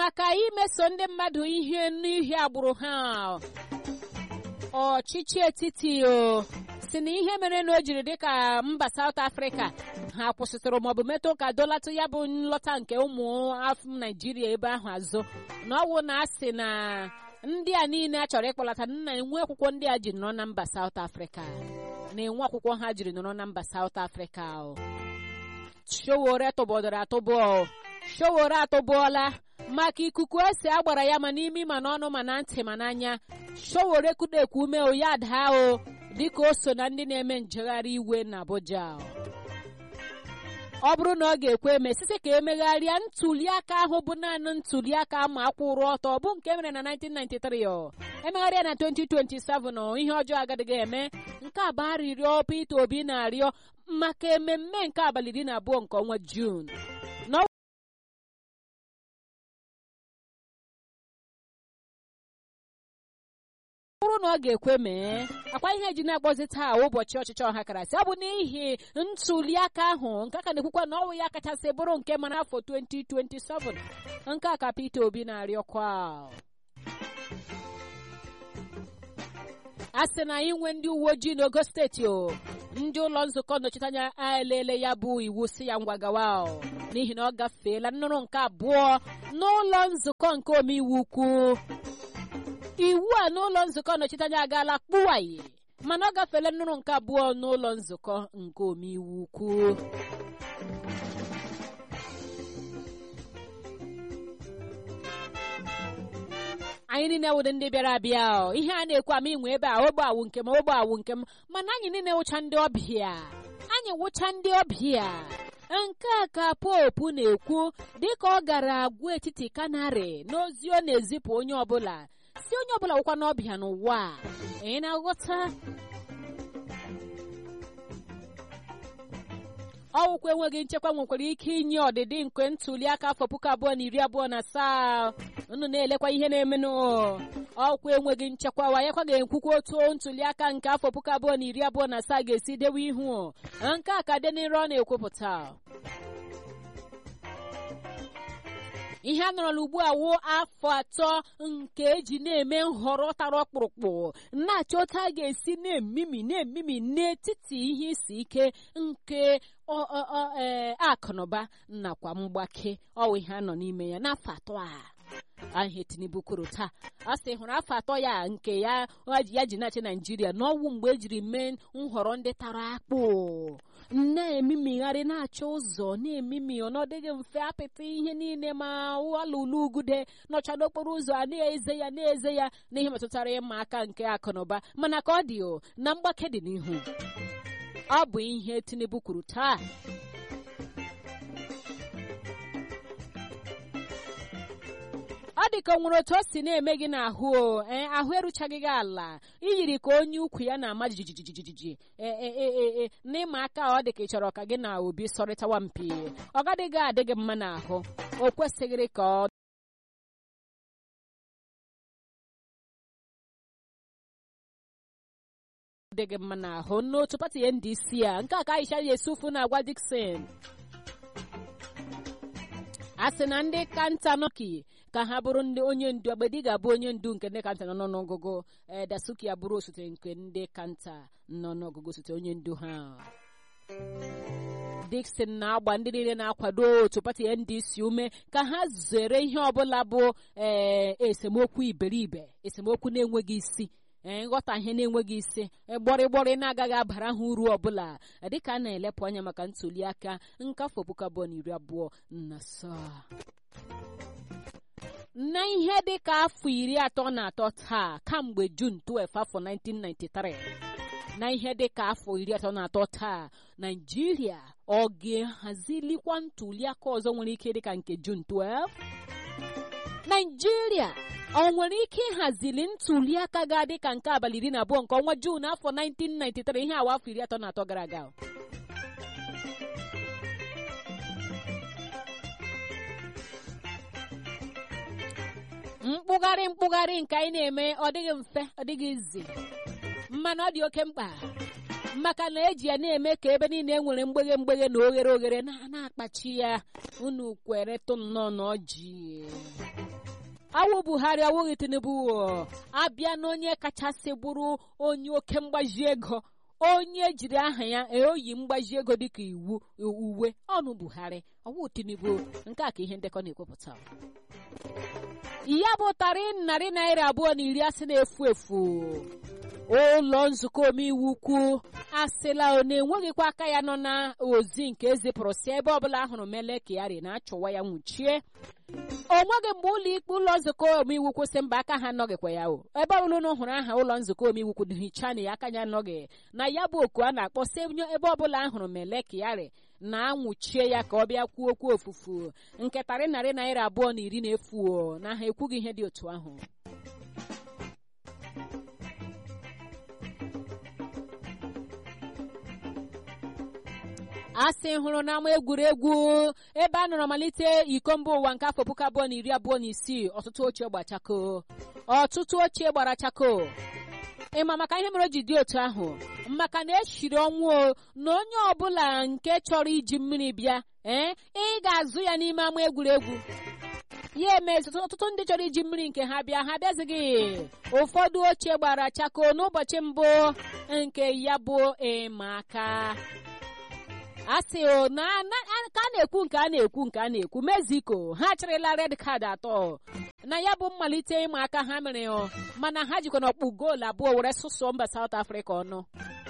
maka imeso ndị mmadụ ihe n'ihi agbụrụ ha ọchịchị etiti o si na ihe mere na o jiri dịka mba South Africa ha kwụsịtụrụ maọbụ metụ ka dolatụ ya bụ nlọta nke ụmụ afọ Naijiria ebe ahụ azụ na ọwụ na asị na ndị a niile a chọrọ ịkpọlata nna enwe akwụkwọ ndị a ji nọrọ na mba South Africa na-enwe akwụkwọ ha jiri nọrọ na mba South Africa Showore tụbọdoro atụbọ Showore atụbọọla maka ikuku ese agbara ya ma n'imi ma n'ọnụ ma na ntị ma n'anya Showore kudekwu ume o ya daa o dịka o so na ndị na-eme njegharị iwe na Abuja ọ bụrụ na ọ ga-ekwe eme site ka emegharịa ntuliaka ahụ bụ naanị ntuliaka ma akwụrụ ọtọ bụ nke mere na 1993 emegharịa na 2027 ihe ọjọọ agadịghị eme nke a bụ arịrịọ Peter Obi na-arịọ maka ememme nke abalị iri na abụọ nke ọnwa Jun ọ bụrụ na ọ ga-ekwe mee akwa ihe ji na-akpọzi taa ụbọchị ọchịchị ọha karasị ọ bụ n'ihi ntuliaka ahụ nke ka na-ekwukwa na ọnwụ ya kachasị bụrụ nke ma n'afọ 2027 nke a ka Peter Obi na-arịọkwa a sị na inwe ndị uwe ojii n'ogo steeti o ndị ụlọ nzukọ nnọchiteanya elele ya bụ iwu si ya ngwa gawa n'ihi na ọ gafeela nnụrụ nke abụọ n'ụlọ nzukọ nke omeiwu ukwu iwu a n'ụlọ nzukọ nnọchiteanya agaala kpụwaye mana ọ gafeela nnụrụ nke abụọ n'ụlọ nzukọ nke omeiwu ukwu anyị niile wụdị ndị bịara abịa ihe a na-ekwu ama inwe ebe a ogbe awụ nke m ogbe awụ nke m mana anyị niile wụcha ndị ọbịa anyị wụcha ndị ọbịa nke a ka popu na-ekwu dịka ọ gara agwa etiti kanarị n'ozi ọ na-ezipụ onye ọbụla si onye ọbụla wụkwa n'ọbịa n'ụwa ị na-aghọta ọwụkwa enweghị nchekwa nwekwara ike inye ọdịdị nke ntuli aka afọ puku abụọ na iri abụọ na asaa unu na-elekwa ihe na-emenụ ọkwa enweghị nchekwa wanyekwa ga-ekwukwa otu ntuli aka nke afọ puku abụọ na iri abụọ na asaa ga-esi dewe ihu nke a ka denire ọ na-ekwupụta ihe a nọrọla ugbu a wuo afọ atọ nke eji na-eme nhọrọ tara ọkpụrụkpụ na-achọ otu a ga-esi na-emimi na-emimi n'etiti ihe isi ike nke akụnụba nakwa mgbake ọwụ ihe a nọ n'ime ya n'afọ atọ a ahịa tinubu kwuru taa a sị hụrụ afọ atọ ya nke ya ya ji na-achị naijiria n'ọnwụ mgbe ejiri mee nhọrọ ndị tara akpụ na-emimigharị na-achọ ụzọ na-emimi ọnọdịghị mfe apịtị ihe niile ma alụlụ ugude nọcha n'okporo ụzọ a na-eze ya na-eze ya n'ihe metụtara ịma aka nke akụnụba mana ka ọ dị o na mgbake dị n'ihu ọ bụ ihe tinubu kwuru taa ọ dị ka nwere otu o si na-eme gị n'ahụ o ee ahụ eruchaghị gị ala iyiri ka onye ukwu ya na-ama jijijijiji ee n'ịma aka ọ dị ka ị chọrọ ka gị na obi sọrịtawa mpi ọ gadịghị adị gị mma n'ahụ o kwesịghịrị ka ọ dị gị mma n'ahụ n'otu pati NDC a nke a ka Aisha Yesufu na-agwa Dixon a sị na ndị kanta nọki ka ha bụrụ ndị onye ndu agbedi ga-abụ onye ndu nke ndị kanta nọ n'ọgụgụ ee dasuki abụrụ osote nke ndị kanta nọ n'ọgụgụ osote onye ndu ha Dixon na-agba ndị niile na-akwado otu pati NDC ume ka ha zere ihe ọbụla bụ ee esemokwu iberibe esemokwu na-enweghị isi ee nghọta ihe na-enweghị isi gbọrịgbọrị na-agaghị abara ha uru ọbụla dịka a na-elepụ anya maka ntuli aka nke afọ puku abụọ na iri abụọ na asaa na ihe dị ka afọ iri atọ na atọ taa kamgbe Jun 12 afọ 1993 na ihe dị ka afọ iri atọ na atọ taa Naijiria ọ ga-ehazilikwa ntuli aka ọzọ nwere ike dịka nke Jun 12 Naijiria ọ nwere ike ịhazili ntuli aka ga-adị ka nke abalị iri na abụọ nke ọnwa Jun afọ 1993 ihe awa afọ iri atọ na atọ gara aga mkpụgharị mkpụgharị nke anyị na-eme ọ dịghị mfe ọ dịghị izi mana ọ dị oke mkpa maka na eji ya na-eme ka ebe niile e nwere mgbeghe mgbeghe na oghere oghere na-akpachi ya unu kweretụ nnọọ na ọjị awụ buhari awụghị tinubu abịa na onye kachasị bụrụ onye oke mgbaji ego onye jiri aha ya eoyi mgbaji ego dịka iwu uwe ọnụ buhari ọwụ tinubu nke a ka ihe ndekọ na-ekwupụta ya bụ tarị narị naira abụọ na iri asị na-efu efu ụlọ nzukọ omeiwu ukwu asịla na enweghịkwa aka ya nọ na ozi nke ezipụrụ si ebe ọbụla ahụrụ mele kiari na-achụwa ya nwụchie o nweghị mgbe ụlọ ikpe ụlọ nzukọ omeiwu kwụsị mba aka ha anọghịkwa ya o ebe ọbụla ụnụ hụrụ aha ụlọ nzukọ omeiwu kwụ hicha na ya aka ya anọghị na ya bụ oku a na-akpọ si ebe ọbụla ahụrụ mele kiari na-anwụchie ya ka ọ bịa kwuo okwu ofufu nke tarị narị naira abụọ na iri na-efu na ha ekwughị ihe dị otu ahụ asị hụrụ n'ama egwuregwu ebe a nọrọ malite iko mba ụwa nke afọ puku abụọ na iri abụọ na isii ọtụtụ ochie gbachako ọtụtụ ochie gbara chako ịma maka ihe mere o ji dị otu ahụ maka na eshiri ọnwụ na onye ọbụla nke chọrọ iji mmiri bịa ee ị ga-azụ ya n'ime ama egwuregwu ya emezi ọtụtụ ndị chọrọ iji mmiri nke ha bịa ha bịazighị ụfọdụ ochie gbara chako n'ụbọchị mbụ nke ya bụ ịma aka asị o na ka a na-ekwu nke a na-ekwu nke a na-ekwu mexico ha chịrịla red card atọ na ya bụ mmalite ịma aka ha mere o mana ha jikwa n'ọkpụ goolu abụọ were sụsụọ mba South Africa ọnụ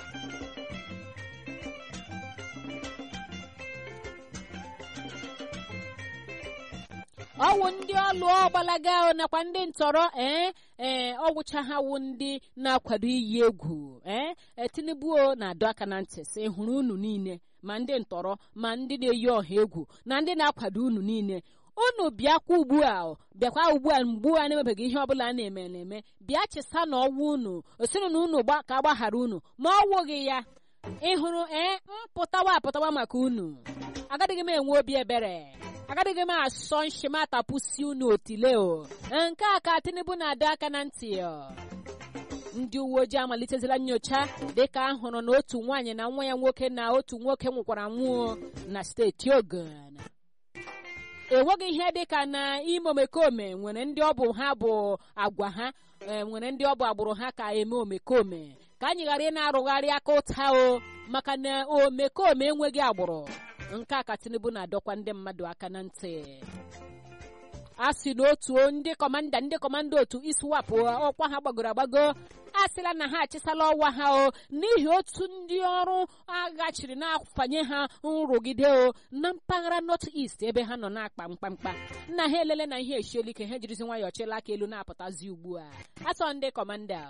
ọwụ ndị ọlụ ọgbalaga nakwa ndị ntọrọ ee ee ọgwụcha ha wụ ndị na-akwado iyi egwu ee tinubu na-adọ aka na ntị sị hụrụ unu niile ma ndị ntọrọ ma ndị na-eyi ọha egwu na ndị na-akwado unu niile unu bịakwa ugbu a bịakwa ugbu a mgbu a na-emebeghị ihe ọbụla a na-eme na-eme bịa chesa na ọnwụ unu osiri na unu ka agbaghara unu ma ọ wụghị ya ịhụrụ ee mpụtawa apụtawa maka unu agadịghị m enwe obi ebere agadịghị m asọ nshịmatapụsi unu otile o nke a ka tinubu na-adọ aka na ntị ndị uwe ojii amalitezila nyocha dịka a hụrụ na otu nwaanyị na nwa ya nwoke na otu nwoke nwụkwara nwụọ na steeti ogun enweghị ihe dịka na ime omekome nwere ndị ọ bụ ha bụ agwa ha nwere ndị ọ bụ agbụrụ ha ka eme omekome ka anyị ghara ị na-arụgharị aka ụta o maka na omekome enweghị agbụrụ nke a ka tinubu na-adọkwa ndị mmadụ aka na ntị a sị na otu ndị kọmanda ndị kọmanda otu iswapụ ọkwa ha gbagoro agbago a sịla na ha achịsala ọwa ha o n'ihi otu ndị ọrụ agha chịrị na-afanye ha nrụgide o na mpaghara north east ebe ha nọ na-akpa mkpamkpa nna ha elele na ihe esiela ike ha jirizi nwayọọ chịla aka elu na-apụtazi ugbu a asọ ndị kọmanda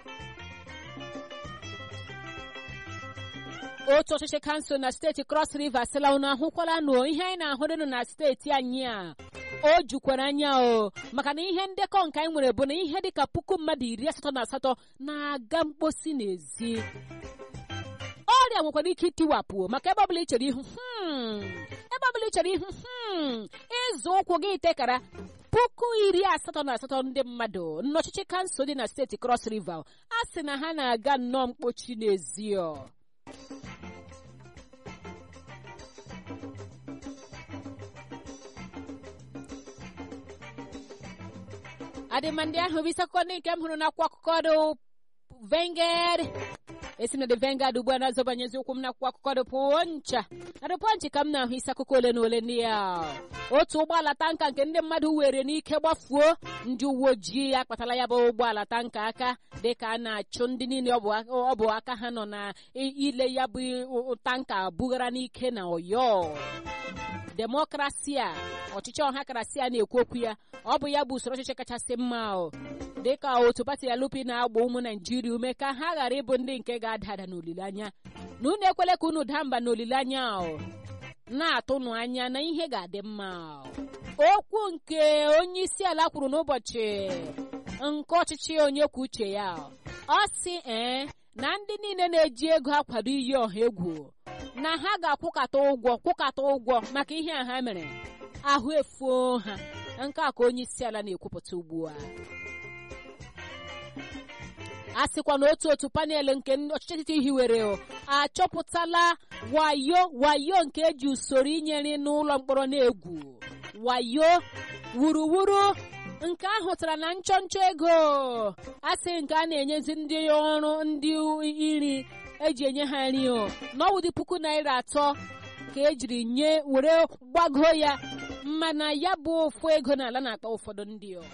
otu ọchịchị kansụl na steeti cross river sịla unu ahụkwala nụ ihe anyị na-ahụrịnụ na steeti anyị a o jukwara anya o maka na ihe ndekọ nke anyị nwere bụ na ihe dịka puku mmadụ iri asatọ na asatọ na-aga mkposi n'ezi ọrịa nwekwara ike itiwapụ maka ebe ọbụla ị chere ihu ebe ọbụla ị chere ihu ịzụ ụkwụ gị tekara puku iri asatọ na asatọ ndị mmadụ n'ọchịchị kansụl dị na steeti cross river a sị na ha na-aga nnọọ mkpochi n'ezi adịmandị ahụ bụ isi akụkọ ndị nke m hụrụ n'akwụkwọ akụkọ dị vengad esi na dị vengad ugbu a na-azọbanyezi ụkwụ m n'akwụkwọ akụkọ dị pụncha na dị pọnchị ka m na-ahụ isi akụkọ ole na ole ndị ya otu ụgbọala tanka nke ndị mmadụ were n'ike gbafuo ndị uwe ojii akpatala ya bụ ụgbọala tanka aka dịka a na-achụ ndị niile ọ bụ aka ha nọ na ile ya bụ tanka bugara n'ike na ọyọ demokrasi a ọchịchị ọhakarasị a na-ekwu okwu ya ọ bụ ya bụ usoro ọchịchị kachasị mma o dịka otu pati ya lupi na-agba ụmụ naijiria ume ka ha ghara ịbụ ndị nke ga-ada ada n'olileanya na unu ekwele ka unu daa mba n'olileanya o na-atụnụ anya na ihe ga-adị mma okwu nke onye isi ala kwuru n'ụbọchị nke ọchịchị onye kwuo uche ya ọ sị ee na ndị niile na-eji ego akwado iyi ọha egwu na ha ga-akwụkata ụgwọ kwụkata ụgwọ maka ihe a ha mere ahụ efuo ha nke a ka onye isi ala na-ekwupụta ugbu a a sịkwa na otu otu panel nke ọchịchị etiti hiwere achọpụtala wayo wayo nke eji usoro inyere n'ụlọ mkpọrọ na-egwu wayo wuruwuru nke ahụtara na nchọnchọ ego asị nke a na-enyezi ndị ọrụ ndị iri eji enye ha nri o n'ọwụdị puku naira atọ ka ejiri nye were gbago ya mana ya bụ ofu ego n'ala na-akpa ụfọdụ ndị o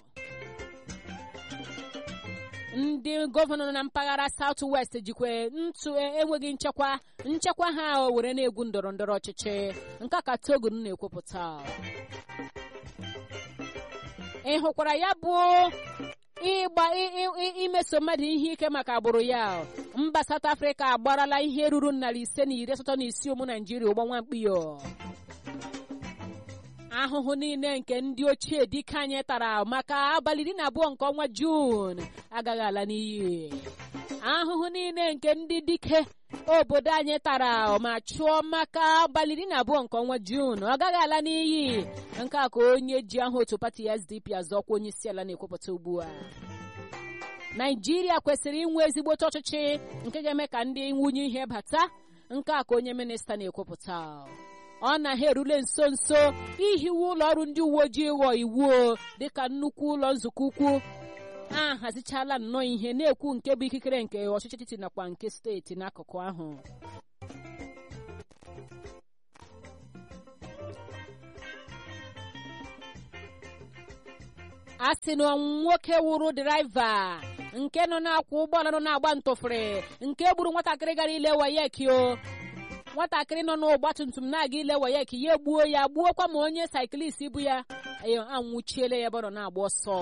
ndị gọvanọ na mpaghara South West jikwa ntụ enweghị nchekwa nchekwa ha were na-egwu ndọrọ ndọrọ ọchịchị nke ka Togun na-ekwupụta ị hụkwara ya bụ ịgba imeso mmadụ ihe ike maka agbụrụ ya mba South Africa agbarala ihe ruru narị ise na iri asatọ na isii ụmụ Naijiria ụgbọ nwamkpiyo ahụhụ niile nke ndị ochie dike anyị tara maka abalị iri na abụọ nke ọnwa Juun agaghị ala n'iyi ahụhụ niile nke ndị dike obodo anyị tara ma chụọ maka abalị iri na abụọ nke ọnwa Juun ọ gaghị ala n'iyi nke a ka onye ji aha otu pati SDP azọkwa onye isi ala na-ekwupụta ugbu a Naijiria kwesịrị inwe ezigbote ọchịchị nke ga-eme ka ndị nwunye ihe bata nke a ka onye minista na-ekwupụta ọ na ha erule nso nso ihiwe ụlọ ọrụ ndị uwe ojii ghọọ iwu dịka nnukwu ụlọ nzukọ ukwu a hazichala nnọọ ihe na-ekwu nke bụ ikikere nke ọchịchị etiti nakwa nke steeti n'akụkụ ahụ a sị na nwoke wụrụ draiva nke nọ na-akwụ ụgbọala nọ na-agba ntụfere nke gburu nwatakịrị gara ile wayeki o nwatakịrị nọ n'ọgba tum tum na-aga ile wayeki ya egbuo ya gbuokwa ma onye saịkilist bụ ya anwụchiele ya ebe ọ nọ na-agba ọsọ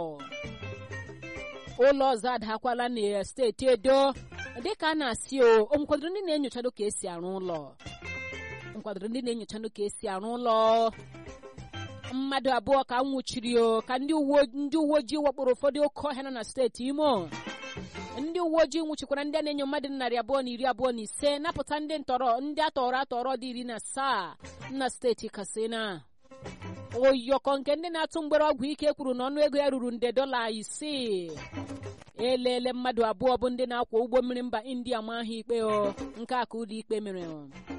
ụlọ ọzọ adakwala na steeti edo dịka a na-asị o nkwadoro ndị na-enyochado ka esi arụ ụlọ nkwadoro ndị na-enyochado ka esi arụ ụlọ mmadụ abụọ ka nwụchiri o ka ndị uwe ojii wakporo ụfọdụ oke ọhịa nọ na steeti imo ndị uwe ojii nwụchikwara ndị a na-enyo mmadụ narị abụọ na iri abụọ na ise napụta ndị ntọrọ ndị atọrọ atọrọ dị iri na asaa na steeti katsina oyọkọ nke ndị na-atụ mgbere ọgwụ ike kwuru na ọnụ ego ya ruru nde dọla isii elele mmadụ abụọ bụ ndị na-akwọ ụgbọ mmiri mba india ma ha ikpe o nke a ka ụlọ ikpe mere